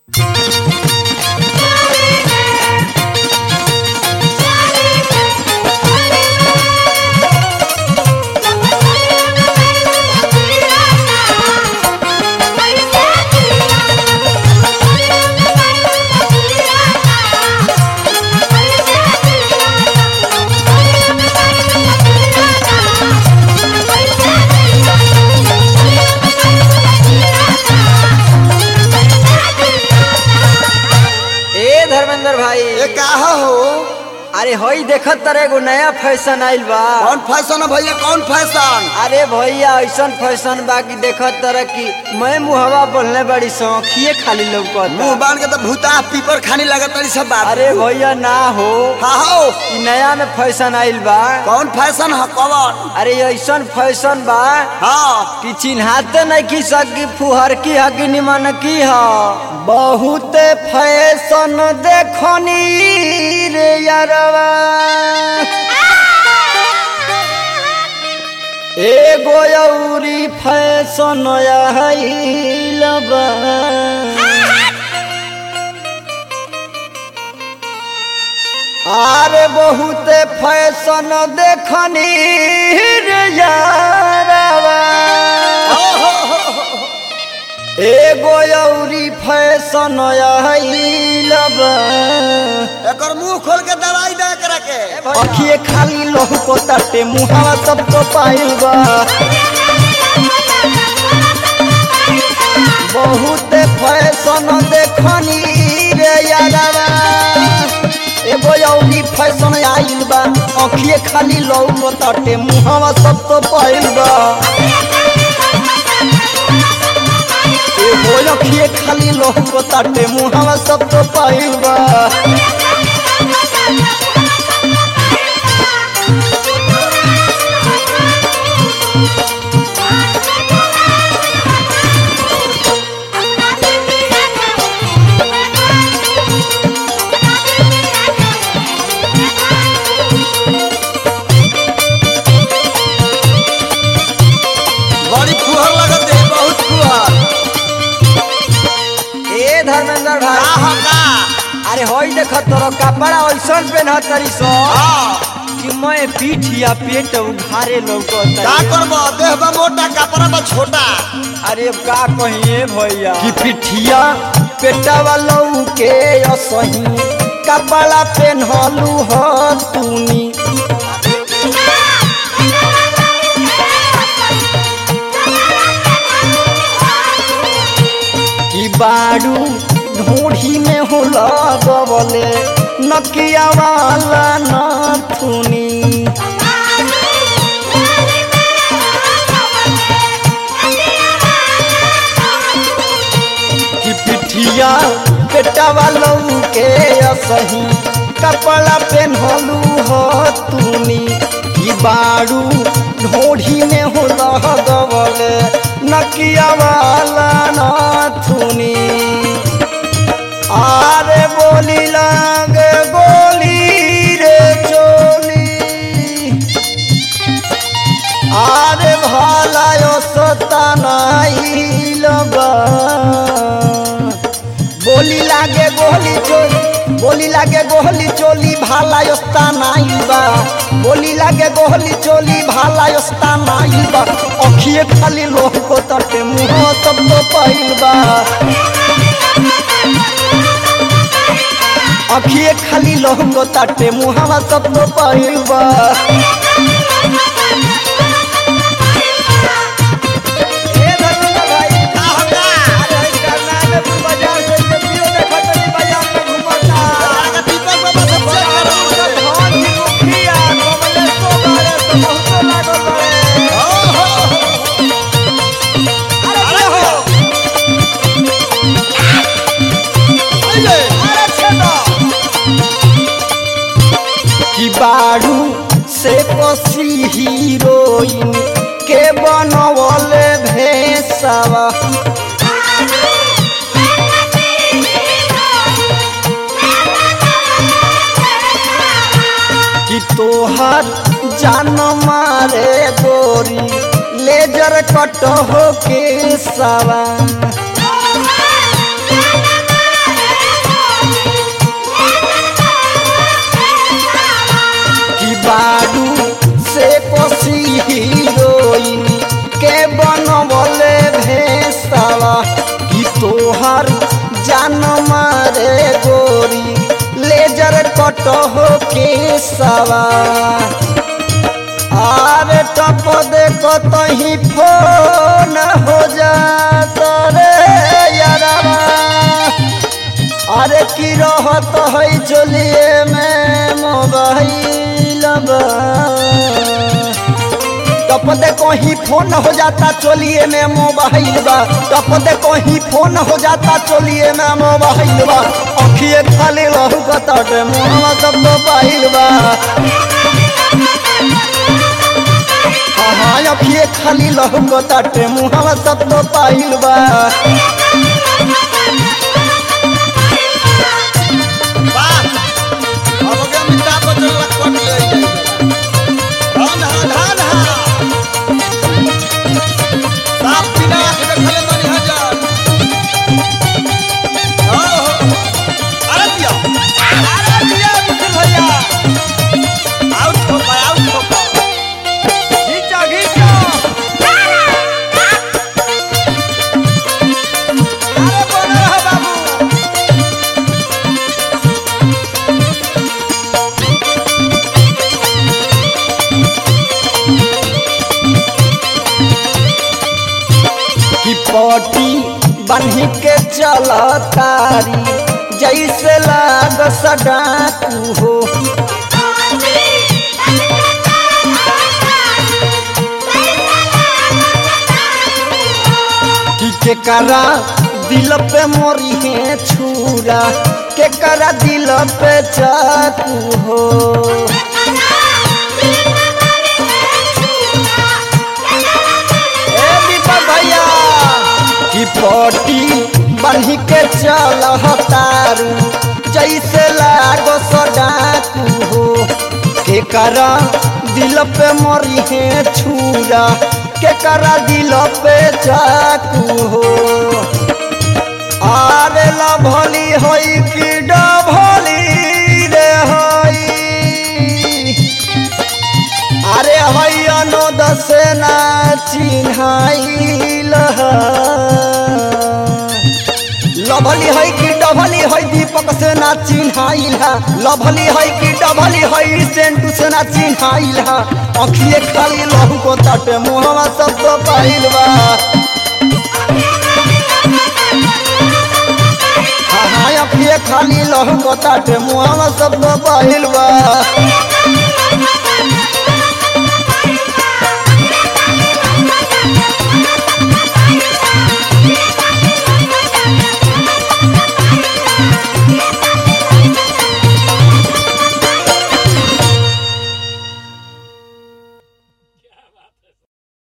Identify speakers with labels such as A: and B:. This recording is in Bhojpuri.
A: ए धर्मेंद्र भाई
B: ये का हो
A: अरे होई देखत तर एगो नया फैशन आइल बा
B: कौन फैशन है भैया कौन फैशन
A: अरे भैया ऐसन फैशन बा कि देखत तर कि मैं मुहवा बोलने बड़ी सौखिए खाली लौकत
B: मुंह बांध के तो भूता पीपर खाने लगत तनी सब बात
A: अरे भैया ना हो
B: हाँ हो
A: इ नया में फैशन आइल बा
B: कौन फैशन है कौन
A: अरे ऐसन फैशन बा
B: हाँ
A: कि चिन्हाते नहीं की सकी फुहर की हकी निमन की ह बहुत फैशन देखनी रे यारवा एगो अउरी फैशन आइल बा आरे बहुत फैशन देखनी रे यारवा एगो अउरी फैशन आइल बा
B: एकर मुंह खोल के दवाई दे करा के
A: अखिए खाली लहू को तटे मुहावा सबको पाइल बा बहुत फैशन देखनी रे यारवा एगो अउरी फैशन आइल बा अखिए खाली लहू को तटे मुहावा सबको पाइल बा एगो अखिए खाली लहू को तटे मुहावा सबको पाइल बा
B: बड़ी फुहर लगत है बहुत फुहर
A: ए धर्मेंद्र
B: का
A: भाई
B: हो का
A: अरे होई देख तोर कपड़ा ऐसन पहन तरी सो
B: हाँ
A: कि मैं पीठ या पेट उघारे लौकत
B: का करबो देह बा मोटा कपड़ा बा छोटा
A: अरे अब का कहिए भैया कि पिठिया पेटवा लौके असही कपड़ा पहनलू ह तूनी कि बारू ढूढ़ी में हो लगवले नकिया वाला नथुनी कि पिठिया पेटवा लौके असही कपड़ा पेन्हलू हो तूनी कि बारू ढोढ़ी में हो लगवले नकिया वाला नथुनी आरे बोली लागे बोली रे चोली आरे भालायो सतानाइल बा बोली लागे गोली चोली बोली लागे गोली चोली भालायो सतानाइल बा बोली लागे गोली चोली भालायो सतानाइल बा अखिए खाली लोह को तटे मुंह सब तो पाइल बा अखिए खाली लोह को तटे मुहावा सब तो पाइल बा ए धर्मेंद्र भाई
B: का हो का
A: अरे करना में तू बाजार से के पियो देखत नहीं बाजार में घुमता
B: का पीपर में बस चेक करो
A: धान की मुखिया कमले सो बारे तो बहुतो लागल बारे
B: हो हो अरे हो अरे
A: अरे छेदा कि बारू से पसी हीरोइन के बनवले भेसवा कि तोहर जान मारे गोरी लेजर कट हो के सवा हमार जान मारे गोरी लेजर कट हो के सवार आरे टप देखो तही फोन हो जाता रे यारवा अरे की रहत है चलिए में मोबाइल टप दे कहीं फोन हो जाता चलिए में मोबाइल बा टप दे कहीं फोन हो जाता चलिए में मोबाइल बा अखिए खाली रहू कतटे मुहवा सब मोबाइल बा हाँ अखिए खाली रहू कतटे मुहवा सब मोबाइल बा
B: वाह अब के अमिताभ बच्चन ला कट ले धान हा धान हा साफ पीना के देखले मनी हजार हो हो अरे दिया अरे दिया मुकुल भैया आउट हो गया आउट हो गया घीचो घीचो अरे बोल रहा बाबू
A: कि पटी बन्ही के चल तारी जैसे लाग सडाकू हो कि केकरा दिल पे मोरी है छुरा केकरा दिल पे चाकू हो ए दीपक भैया कि पटी बन्ही के चल तारू जैसे लागो सडाकू हो केकरा दिल पे मरी है छुरा केकरा दिल पे चाकू हो आरे लभली होई कि डभली रे होई अरे हई अनोद से ना चिन्हाइल लभली है कि डभली है दीपक से ना चिन्हाइल है लभली है कि डभली है सेंटू से ना चिन्हाइल है अखिए खाली लहू को तटे मुहवा सब तो पाइल बा हाँ हाँ अखिए खाली लहू को तटे मुहवा सब तो पाइल बा